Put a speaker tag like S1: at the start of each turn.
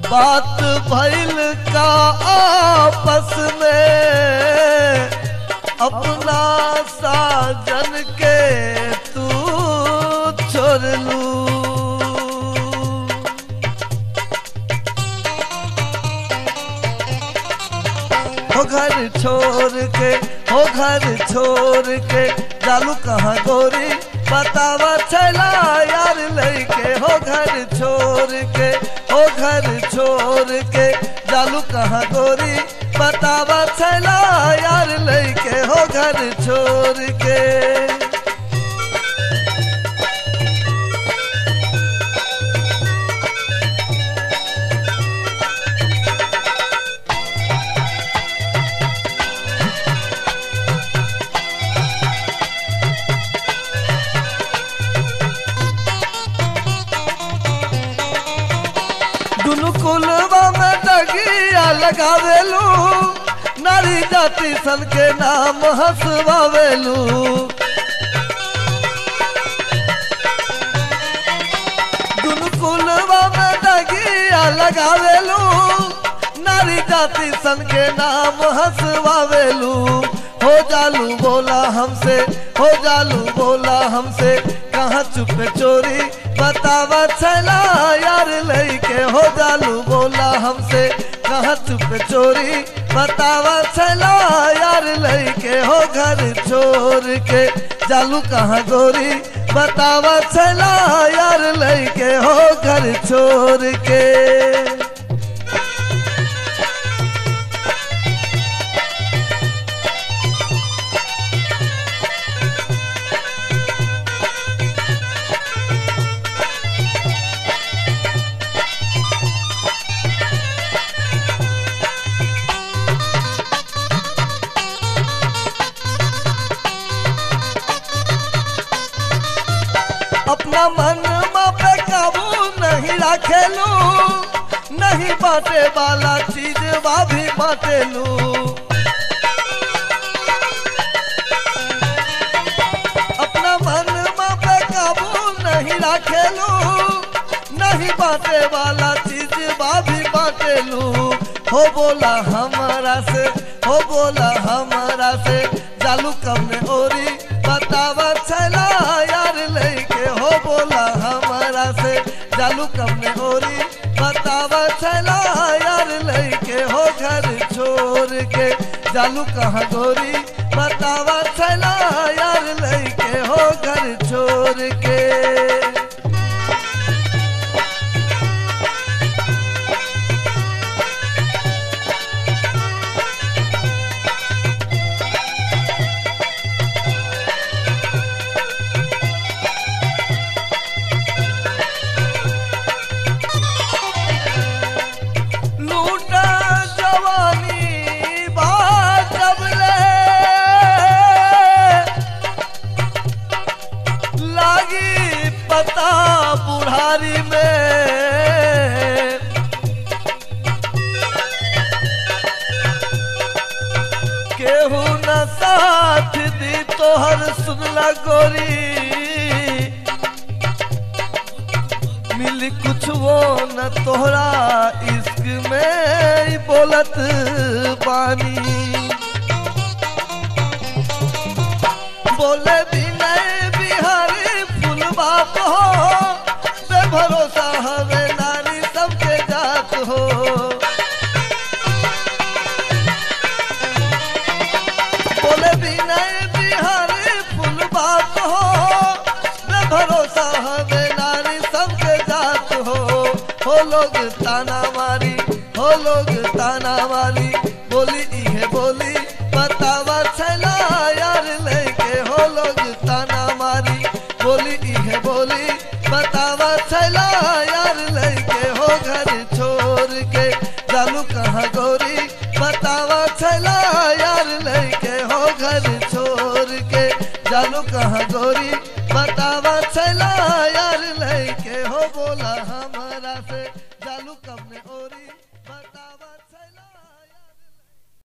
S1: बात भइल का आपस में अपना साजन के तू छोड़ लू हो घर छोड़ के हो घर छोड़ के जालू कहाँ गोरी बतावा चला यार लैके हो घर छोड़ के हो घर छोड़ के जालू कहाँ गोरी बतावा चला यार लैके हो घर छोड़ के दुनु कुलवा में डगिया लगावेलू नारी जाति सन के नाम हंसवावेलू दुनु कुलवा में डगिया लगावेलू नारी जाति सन के नाम हंसवावेलू हो जालू बोला हमसे हो जालू बोला हमसे कहाँ चुप चोरी बतावा चला यार लैके हो जालू बोला हमसे कहाँ चुप चोरी बतावा चला यार लैके हो घर छोड़ के जालू कहाँ गोरी बतावा चला यार लैके हो घर छोड़ के अपना मन पे काबू नहीं रखेलू नहीं बाटे वाला चीज बा भी बाटेलू अपना मन पे काबू नहीं रखेलू नहीं बाटे वाला चीज बा भी बाटेलू हो बोला हमारा से हो बोला हमारा से जालू कब ने ओरी बतावा चला यार लैके हो बोला हमारा से जालू कब ने ओरी बतावा चला यार लैके हो घर छोड़ के जालू कहाँ गोरी बतावा चला यार लैके हो घर छोड़ के लूटा जवानी बात जबले लागी पता बुढ़ारी में केहू न साथ दी तोहर सुनला गोरी मिली कुछ वो न तोहरा इश्क में ही बोलत बानी बोले भी नहीं बिहारी फुल बात हो बे भरोसा हवे नारी सबके जात हो बोले भी नहीं बिहारी फुल बात हो बे भरोसा हवे नारी सबके जात हो हो लोग ताना मारी हो लोग ताना मारी बोली इहे बोली बतावा चला यार लेके हो लोग ताना मारी बोली इहे बोली बतावा चला यार लेके हो घर छोड़ के जालू कहाँ गोरी बतावा चला यार लेके हो घर छोड़ के जालू कहाँ गोरी बतावा चला यार लेके हो बोला हमारा से जालू कब ने ओरी